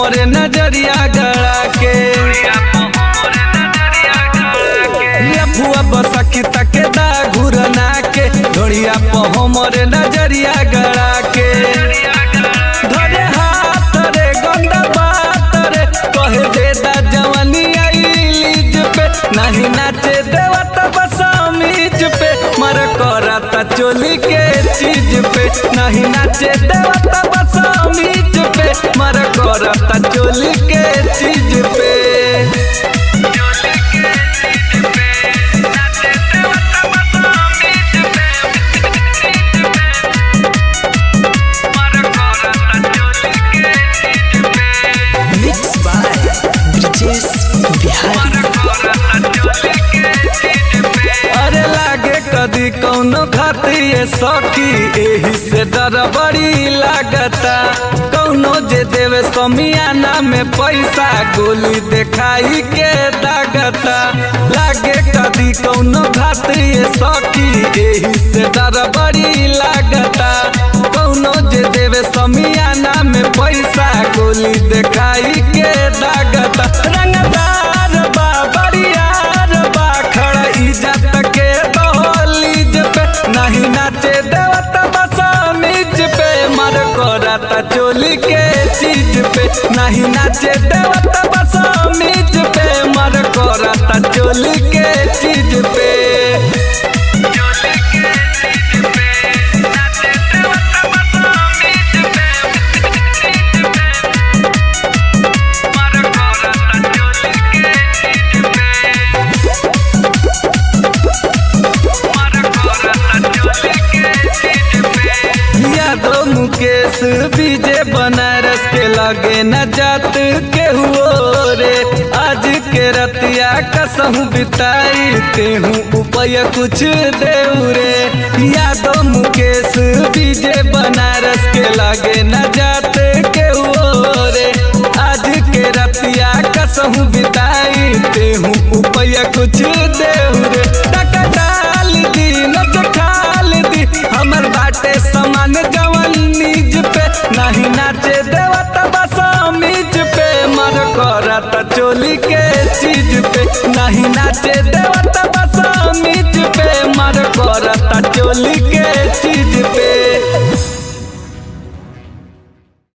हमरे नजरिया गड़ा के लफुआ बसकी तके दा घुरना के ढोड़िया प हमरे नजरिया गड़ा के धरे हाथ रे गंदा बात रे कहे दे दा जवानी लीज पे नहीं नाचे देवत बसमीज पे मर करता चोली के चीज पे नहीं नाचे देवत बसमीज पे मर करता चोली के चीज पे मिक्स बाय ब्रिजेश बिहारी अरे लागे कदी कौनो खातिर सखी एही से डर बड़ी लागता कौनो जे देवे समियाना में पैसा गोली देखाई के दागता लागे कदी कौनो खातिर सखी एही से डर बड़ी लागता कौनो जे देवे समियाना में पैसा गोली देखाई के दागता रंगदार बा बरियार बा खड़ा इज्जत के दहलीज पे नहीं नाचे देवत बसमीज पे मर करता चोली के चीज पे नहीं नाचे देवत बसमीज पे मर करता चोली के चीज पे यादव मुकेश विजय बनारस के लगे न जात के हुओ रे आज के रतिया कसहू बिताई तेहू उपाय कुछ देऊ रे यादव मुकेश विजय बनारस के लगे न जात के हुओ रे आज के रतिया कसहू बिताई तेहू उपाय कुछ देऊ रे टका डाल दी नच खाल दी हमर बाटे समान जवन नीज पे नहीं नाचे देवत बसमीज पे मर करत चोली के चीज पे नहीं नाचे देवत बसमीज पे मर करत चोली के चीज पे